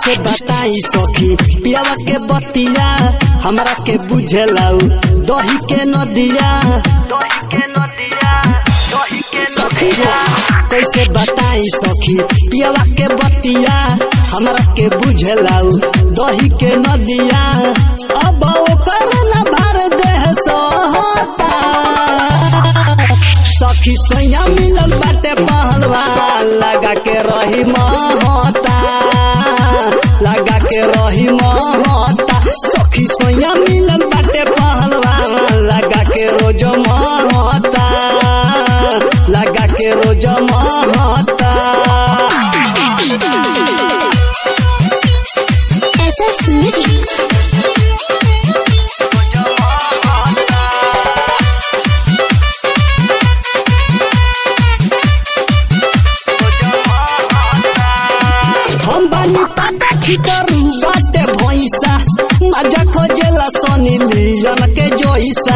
कैसे बताई सखी पियावा के बतिया हमरा के बुझेलाऊ दही के नदिया सखी रे, कैसे बताई सखी पियावा के बतिया हमरा के बुझेलाऊ दही के नदिया अब ओकर न भर देह सोहता सखी सैया मिलल बाटे पहलवा लगा के रही महता लगा के रही महता सखी सैया मिलल बाटे पहलवा लगा के रोज महता लगा के रोज महता SS Music. हम बानी पाता छितरू बाटे भैंसा मजा खोजेला सनी लीजन के जोइसा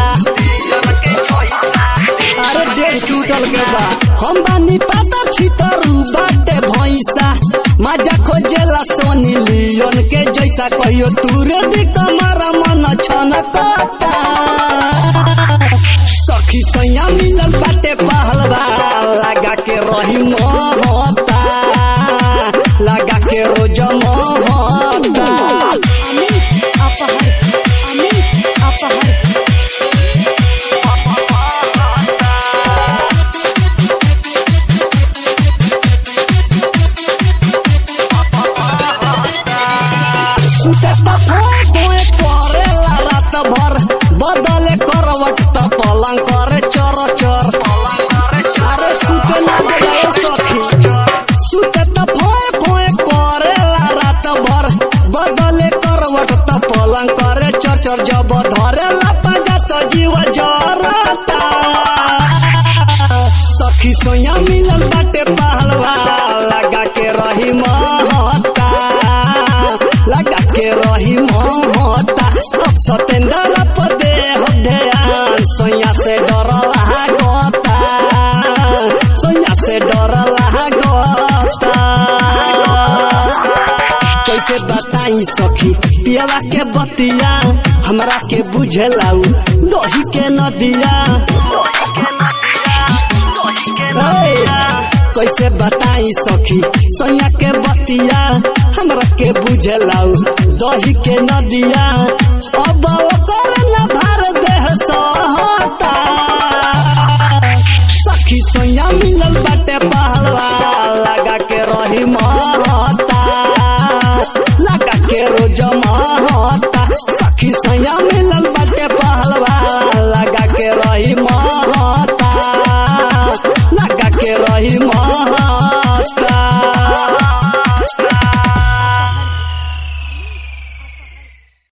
अरे डेढ़ क्विंटल के बा हम बानी पाता छितरू बाटे भैंसा मजा खोजेला सोनी लियोन के जैसा कहियो तूरे दी कमरा मन छनकता सखी सैया मिलल बाटे पहलवा लगा के रही महता लगा के रोज महता अमित अपहर अमित अपहर सुते त फोए फोए करेला रात भर बदले करवट त पलंग करे चर चर अरे सुते ना देला ए सखी सुते त फोए फोए करेला रात भर बदले करवट त पलंग करे चर चर जब धरेला पंजा त जीव जरता सखी सोया मिलल बाटे पहलवा लगा के रही महता लगा के रही महता अब सतेंद्र पदे ध्यान सोया से डर लागता सोया से डर लागता कैसे बताई सखी पियावा के बतिया हमरा के बुझेलाऊ दही के नदिया ए, कैसे बताई सखी सैया के बतिया हमरा के बुझेलाऊ दही के नदिया